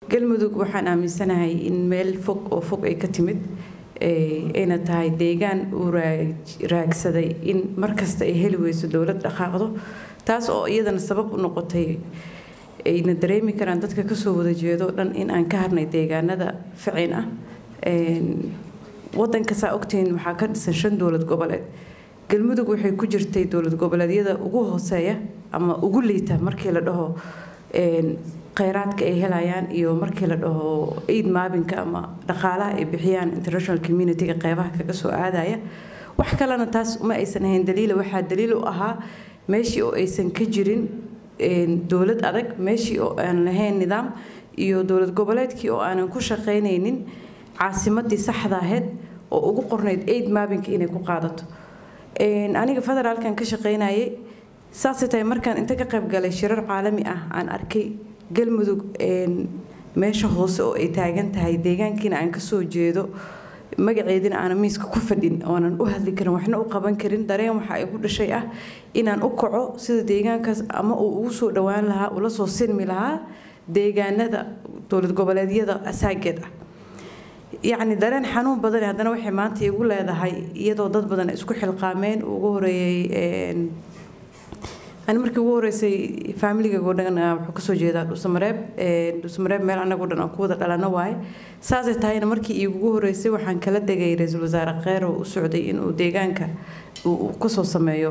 galmudug waxaan aaminsanahay in meel fog oo fog ay ka timid ayna tahay deegaan uu raagsaday in markasta ay heli weyso dowlad dhaqaaqdo taas oo iyadana sabab u noqotay ayna dareemi karaan dadka kasoo wada jeedo dhan in aan ka harnay deegaanada ficin ah wadanka saa ogtihiin waxaa ka dhisan shan dowlad goboleed galmudug waxay ku jirtay dowlad goboleedyada ugu hooseeya ama ugu liita markii la dhaho kheyraadka ay helayaan iyo markii la dhaho aid maabinka ama dhaqaalaha ay bixiyaan international community-ga qeybaha kaga soo aadaya wax kalena taas uma aysan ahayn daliila waxaa daliil u ahaa meeshii oo aysan ka jirin dowlad adag meeshii oo aan lahayn nidaam iyo dowlad goboleedkii oo aanan ku shaqaynaynin caasimadii saxda ahayd oo ugu qornayd aid maabinka inay ku qaadato aniga federaalkan ka shaqaynayay saasay tahay markaan inta ka qayb galay shirar caalami ah aan arkay galmudug meesha hoose oo ay taagan tahay deegaankiina aan kasoo jeedo magaceedina aanan miiska ku fadhin oonan u hadli karin waxna u qaban karin dareen waxa igu dhashay ah inaan u kaco sida deegaankaas ama uu ugu soo dhowaan lahaa ula soo sinmi lahaa deegaanada dowlad goboleedyada asaageed ah yacni dareen xanuun badan haddana waxay maanta igu leedahay iyadoo dad badan isku xilqaameen ugu horeeyey ani markii ugu horeysay faamiligaygo dhan wuxuu kasoo jeedaa dhuusamareeb dhuusamareeb meel anagoo dhan aan ku wada dhalano waaye saasay tahayna markii iigugu horeysay waxaan kala degay ra-iisul wasaare kheyr oo u socday inuu deegaanka uu kasoo sameeyo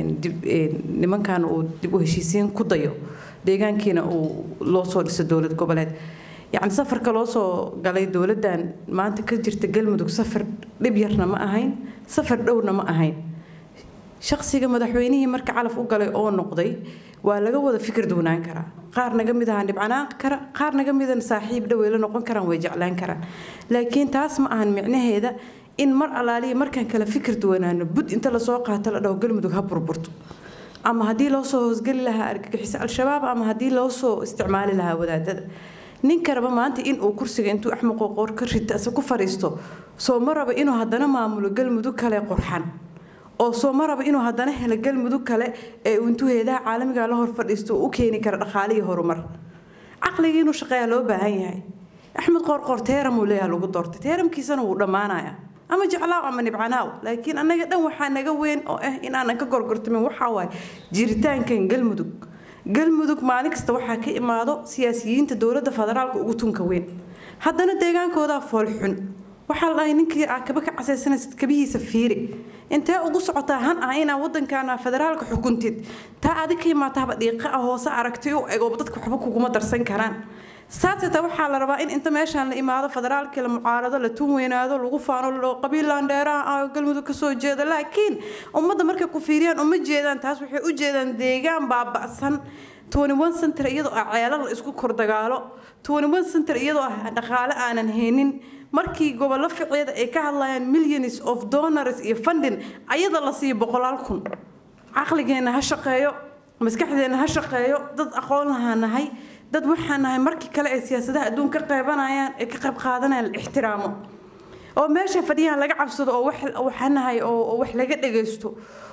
nimankan uu dib u heshiisiin ku dayo deegaankiina uu loo soo dhiso dowlad goboleed yacni safarka loo soo galay dowladdan maanta ka jirta galmudug safar dhib yarna ma ahayn safar dhowna ma ahayn shakhsiga madaxweynihii marka calaf u galay oo noqday waa laga wada fikir duwnaan karaa qaar naga mid ahaan dhibcanaan kara qaar naga midan saaxiib dhawey la noqon karaan way jeclaan karaan laakiin taas ma ahan micnaheeda in mar alaaliya markaan kala fikir duwanaano bud inta lasoo qaato la dhaho galmudug ha burburto ama haddii loo soo hoosgeli lahaa argagixiso al-shabaab ama haddii loo soo isticmaali lahaa wadaadada ninka raba maanta inuu kursiga intuu axmed qoqoor ka rita ase ku fadhiisto soo ma raba inuu haddana maamulo galmudug kale qurxan oo soo ma raba inuu haddana helo galmudug kale ee intuu heedaha caalamiga la hor fadhiisto u keeni kara dhaqaalihii horumar caqligii inuu shaqeeyaa loo baahan yahay axmed qoorqoor teeram uu leeyaha lagu doortay teeramkiisana wuu dhammaanaya ama jeclaaw ama nibcanaaw laakiin annaga dhan waxaa naga weyn oo ah inaanan ka gorgortamin waxaa waaye jiritaankan galmudug galmudug maalin kasta waxaa ka imaado siyaasiyiinta dowladda federaalka ugu tunka weyn haddana deegaankoodaa foolxun waxaa la dhahay ninkii aa kaba ka casaysanaysid kabihiisa fiiri intee ugu socotaa han ah inaa wadankaana federaalka xukuntid taa adig ka imaataaba dhiiqa ah hoose aragti u eg oo dadka waxba kuguma darsan karaan saaseta waxaa la rabaa in inta meeshaan la imaado federaalkii la mucaarado la tun weynaado lagu faano la dhaho qabiilaan dheeraha ah oo galmudug kasoo jeeda laakiin ummadda markay ku fiiriyaan uma jeedaan taas waxay u jeedaan deegaan baaba'san center iyadoo ah ceelal la isku kordagaalo center iyadoo ah dhaqaale aanan haynin markii gobollo ficeeda ay ka hadlayaan millions of donors iyo funding ayada la siiyo boqolaal kun caqligeenna ha shaqeeyo maskaxdeenna ha shaqeeyo dad aqoon lahaa nahay dad waxaa nahay markii kale ay siyaasadaha adduun ka qeybanayaan ee ka qayb qaadanayaan la ixtiraamo oo meesha fadhiyahan laga cabsado oo waxaa nahay oo wax laga dhagaysto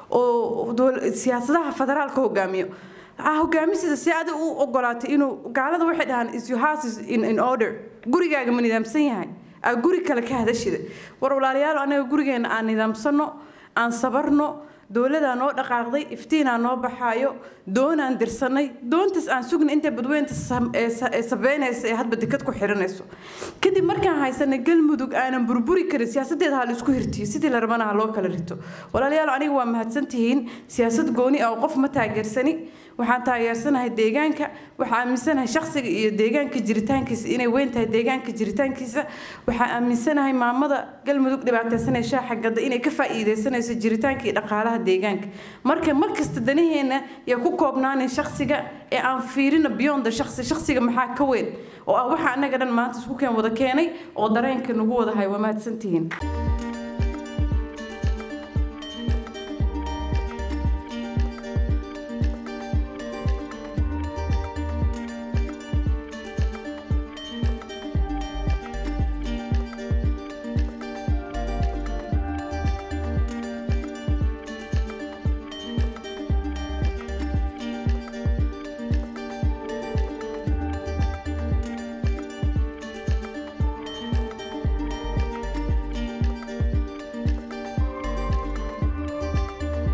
oo siyaasadaha federaalka hogaamiyo hogaamisida si adig u ogolaatay inuu gaalada waxay dhahaan is your house is in, in order gurigaaga ma nidaamsan yahay aa guri kale ka hadashida war walaalayaal anaga gurigeena aan nidaamsano aan sabarno dowladaa noo dhaqaaqday iftiinaa noo baxaayo doonaan dirsanay doontaas aan sugna intay badweynta sabeynaysa ee hadba dekad ku xiranayso kadib markaan haysanay galmudug aanan burburi karin siyaasadeeda ha laisku hirtiyo sidii la rabana ha loo kala rito walaalayaal aniga waa mahadsantihiin siyaasad gooni ah oo qof ma taageersani waxaan taageersanahay deegaanka waxaa aaminsanahay shakhsiga iyo deegaanka jiritaankiisa inay weyn tahay deegaanka jiritaankiisa waxaa aaminsanahay maamada galmudug dhibaataysanaya shaaxa gadda inay ka faa'iidaysanayso jiritaanka iyo dhaqaalaha deegaanka marka markasta danaheena yaa ku koobnaanin shakhsiga ee aan fiirina beyond shakhsi shakhsiga maxaa ka weyn oo ah waxa annaga dhan maanta isku keen wada keenay oo dareenka nagu wadahay waa mahadsantihiin